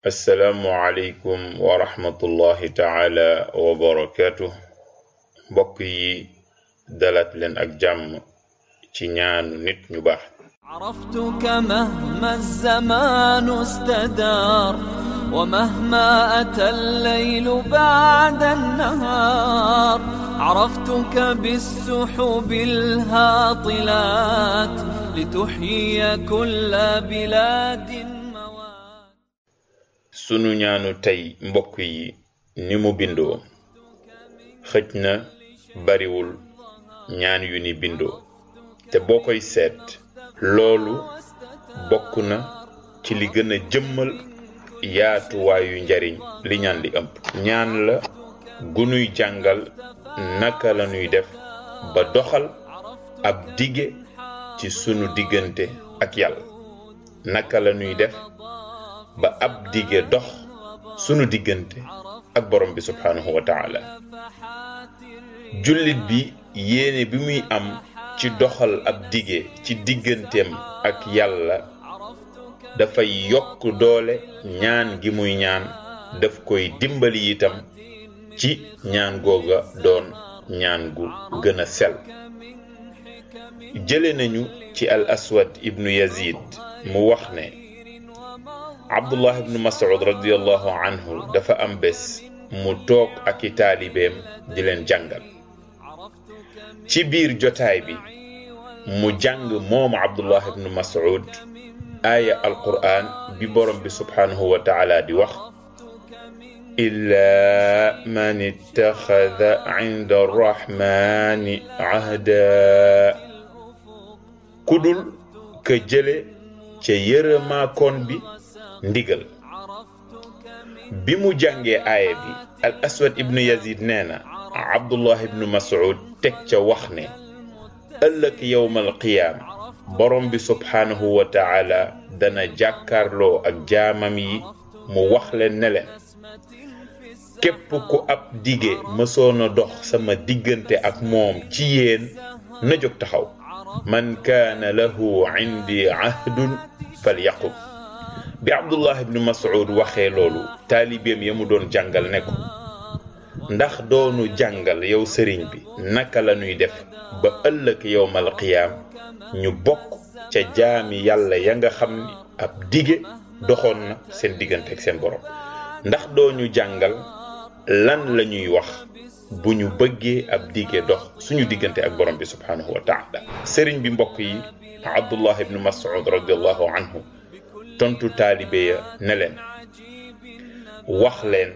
assalaamu aleykum wa rahmatullahi taala wa barakaatu mbokk yi dalaat leen ak jàmm ci ñaanu nit ñu baax عرفتك مهما الزمان استدار ومهما أتى الليل بعد النهار عرفتك بالسحب الهاطلات لتحيي كل بلاد موات sunu ñaanu tey mbokk yi ni mu bindoo xëj na bariwul ñaan yu ni bindoo te boo koy seet loolu bokk na ci li gën a jëmmal yaatuwaayu njariñ li ñaan li ëmb ñaan la gunuy jàngal naka la ñuy def ba doxal ab dige ci sunu diggante ak yàlla naka la ñuy def ba ab dige dox sunu diggante ak borom bi subhaanahu wa taala jullit bi yéene bi muy am ci doxal ab dige ci digganteem ak yàlla dafay yokk doole ñaan gi muy ñaan daf koy dimbali itam ci ñaan googa doon ñaan gu gën a sell jële nañu ci al aswad ibnu yazid mu wax ne abdullah ibnu mas'ud radiallahu anhu dafa am bés mu toog ak i taalibeem di leen jàngal ci biir jotaay bi mu jàng moom abdullah ibnu mas'ud aaya alquran bi borom bi subhanahu wa taala di wax illa man ittaxada inda arrahmani ahda kudul ka jële ca yërëmaakoon bi ndigal bi mu jàngee aaya bi al aswad ibnu yazid nee na abdullah ibnu mas'ud teg ca wax ne ëllëg yowmal qiyaam borom bi subhaanahu wa taala dana jàkkaarloo ak jaamam yi mu wax leen ne leen képp ku ab dige mësoona dox sama diggante ak moom ci yéen na jóg taxaw man kaana lahu indi ahdun falyaqum bi abdullah ibnu mas'ud waxee loolu taalibeem ya mu doon jàngal ne ko ndax doonu jàngal yow sëriñ bi naka la ñuy def ba ëllëg yowmal qiyaam ñu bokk ca jaami yàlla ya nga xam ni ab dige doxoon na seen diggante ak seen borom ndax doo ñu jàngal lan la ñuy wax bu ñu bëggee ab dige dox suñu diggante ak borom bi subhaanahu wa taala sëriñ bi mbokk yi abdullah ibnu mas'ud radiallahu anhu tontu taalibe ya ne leen wax leen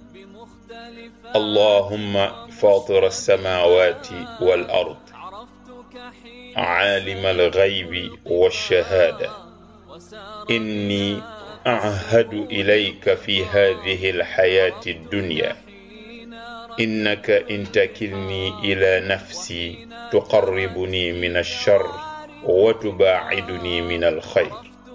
allahumma fatir alsamawati wal ard عالم الغيب والشهادة إني أعهد إليك في هذه الحياة الدنيا إنك إن تكلني إلى نفسي تقربني من الشر وتباعدني من الخير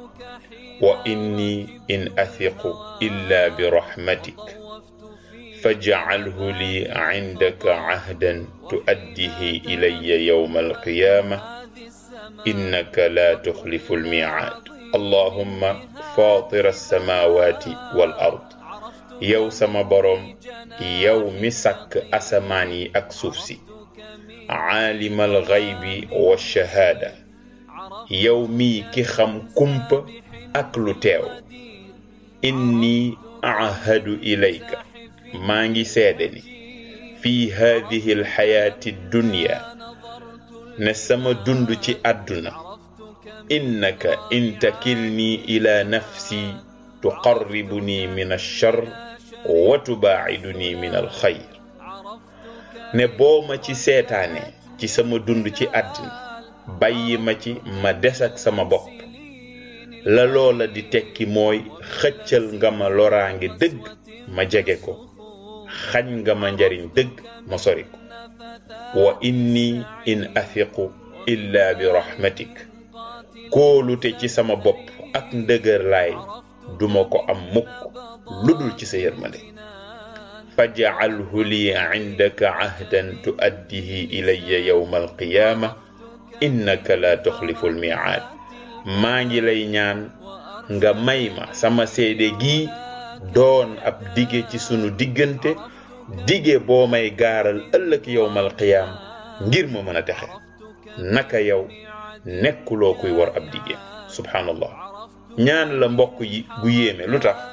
وإني إن أثق إلا برحمتك فاجعله لي عندك عهدا تؤديه إلي يوم القيامة إنك لا تخلف الميعاد اللهم فاطر السماوات والأرض yow sama boroom yow mi sàkk asamaan yi ak suuf si aalimal xaybi wa shahaada yow mii ki xam kumpa ak lu teew inni ahadu ilayka maa ngi seede ni fii haadihi alxayaati dunya ne sama dund ci àdduna innaka in takilni ila nafsi tuqarribuni min alchar wa tubaaciduni min alxayr ne boo ma ci seetaane ci sama dund ci àdduna bàyyi ma ci ma des ak sama bopp la loola di tekki mooy xëccal nga ma loraange dëgg ma jege ko xañ nga ma njariñ dëgg ma sori ko wa inni in athiqu illa bi rahmatik kóolute ci sama bopp ak ndëgër laay duma ko am mukk ludul ci sa yërmande faj'alhu li indaka ahdan tuaddihi ilayya yawma alqiyaama innaka la tuxlifu almiicaad maa ngi lay ñaan nga may ma sama seede gii doon ab dige ci sunu diggante dige boo may gaaral ëllëg yowmal qiyaam ngir ma mën a texe naka yow nekkuloo kuy war ab dige subhanallah ñaan la mbokk yi gu yéeme lu tax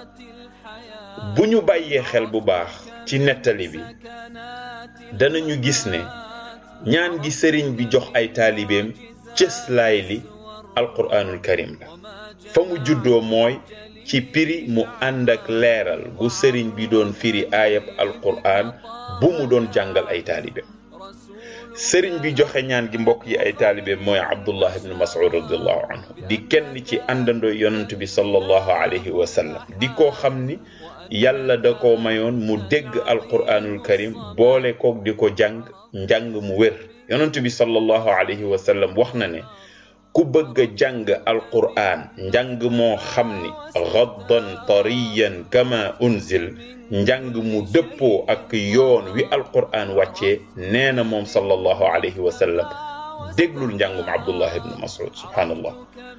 bu ñu bàyyee xel bu baax ci nettali bi danañu gis ne ñaan gi sëriñ bi jox ay taalibeem cëslaay li alquraanul karim la fa mu juddoo mooy ci piri mu ànd ak leeral gu sëriñ bi doon firi aayab alquraan bu mu doon jàngal ay taalibeem sëriñ bi joxe ñaan gi mbokk yi ay taalibeem mooy abdullah ibnu mas'ud radiallahu anhu di kenn ci àndandoo yonent bi sallallahu alayhi wa sallam di koo xam ni yàlla da ko mayoon mu dégg alquraanul karim boole koog di ko jàng njàng mu wér yonent bi sallallahu alayhi wa sallam wax na ne ku bëgg a jàng alquraan njàng moo xam ni gaddan tariyan kama unzil njàng mu dëppoo ak yoon wi alquraan wàccee nee na moom sallallahu alayhi wa sallam déglul njàngum abdullah ibnu mas'ud subhanallah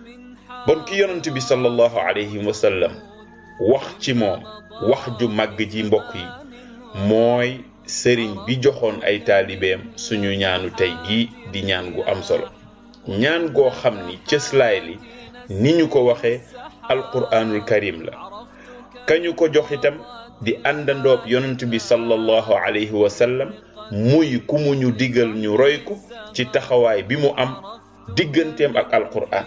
bon ki yonent bi sallallahu alayhi wa sallam wax ci moom wax ju màgg ji mbokk yi mooy sëriñ bi joxoon ay taalibeem suñu ñaanu tey gii di ñaan gu am solo ñaan goo xam ni cëslaay li ni ñu ko waxee alquraanul karim la kañu ko jox itam di àndandoob yonent bi sallallahu alayhi wa sallam muy ku mu ñu digal ñu roy ko ci taxawaay bi mu am digganteem ak alquraan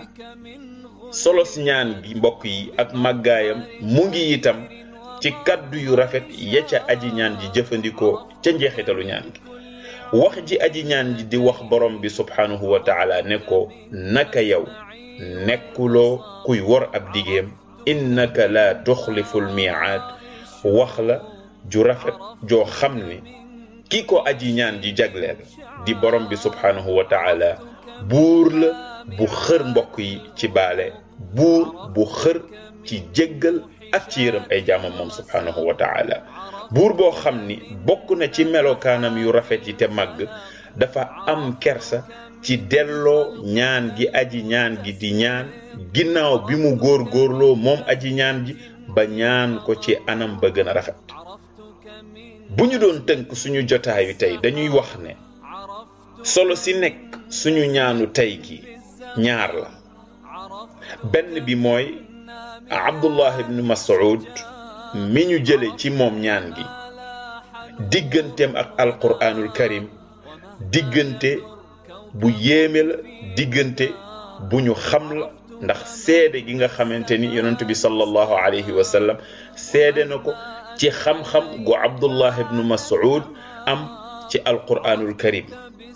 solo si ñaan gi mbokk yi ak màggaayam mu ngi itam ci kaddu yu rafet ya ca aji ñaan ji jëfandikoo ca njeexitalu ñaan gi wax ji aji ñaan ji di wax borom bi subhanahu wa taala ne ko naka yow nekkuloo kuy wor ab digeem innaka la tuxlifu lmiaad wax la ju rafet joo xam ne ki ko aji ñaan ji jagleel di borom bi subhanahu wa taala buur la bu xër mbokk yi ci baale buur bu xër ci jéggal ak ci yërëm ay jaamam moom subhanahu wa taala buur boo xam ni bokk na ci melokaanam yu rafet yi te màgg dafa am kersa ci delloo ñaan gi aji ñaan gi di ñaan ginnaaw bi mu góor góorloo moom aji ñaan ji ba ñaan ko ci anam ba gën a rafet bu ñu doon tënk suñu jotaayu tey dañuy wax ne solo si nekk suñu ñaanu tey gi ñaar la benn bi mooy abdullah ibnu mas'ud mi ñu jële ci moom ñaan gi digganteem ak alquraanul karim diggante bu yéeme la diggante bu ñu xam la ndax seede gi nga xamante ni yonent bi sallallahu alayhi wa sallam seede na ko ci xam-xam gu abdullah ibnu mas'ud am ci alquraanul karim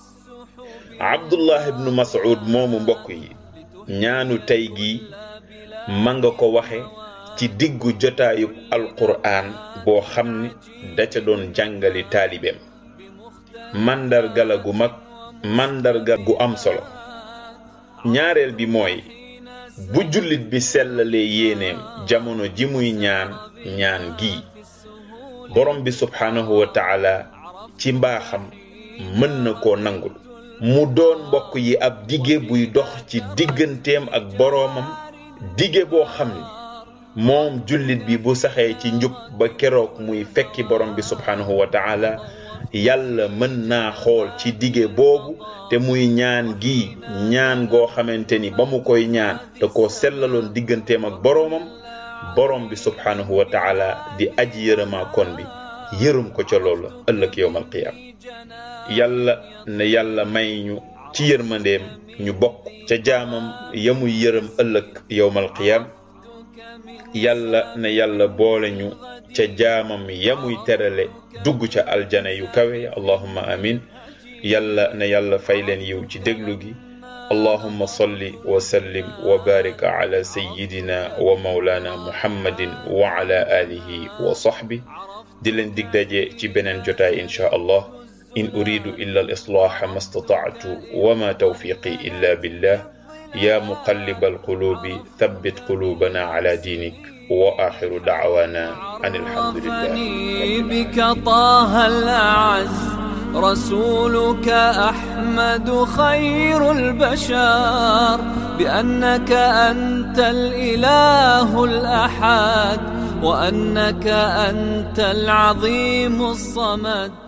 abdullah ibnu mas'ud moomu mbokk yi ñaanu tey gii ma nga ko waxe ci diggu jotaayub alquraan boo xam ni da ca doon jàngali taalibeem màndarga la gu mag màndarga gu am solo ñaareel bi mooy bu jullit bi sellalee yéeneem jamono ji muy ñaan ñaan gii borom bi subhaanahu wa taala ci mbaaxam mën na koo nangul mu doon mbokk yi ab dige buy dox ci digganteem ak boroomam dige boo xam ni moom jullit bi bu saxee ci njub ba keroog muy fekki borom bi subhanahu wa taala yàlla mën naa xool ci dige boobu te muy ñaan gi ñaan goo xamante ni ba mu koy ñaan da koo sellaloon digganteem ak boroomam borom bi subhanahu wa taala di aji yërëmaa kon bi yërëm ko ca loolu ëllëg yowmal qiyaam yàlla ne yàlla may ñu ci yërmandeem ñu bokk ca jaamam yamuy yërëm ëllëg yowmal qiyaam yàlla ne yàlla boole ñu ca jaamam yamuy terale dugg ca aljana yu kawe ya allahumma amin yàlla ne yàlla fay leen yiw ci déglu gi allahumma salli wa sallim wa barik ala sayyidina wa mawlana muhammadin wa ala alihi wa sahbi di leen dig daje ci beneen jotaay insha allah in uridu illa al islaha ma stata'tu wa ma tawfiqi illa billah يا مقلب القلوب ثبت قلوبنا على دينك وآخر دعوانا أن الحمد لله بك طه الأعز رسولك أحمد خير البشر بأنك أنت الإله الأحد وأنك أنت العظيم الصمد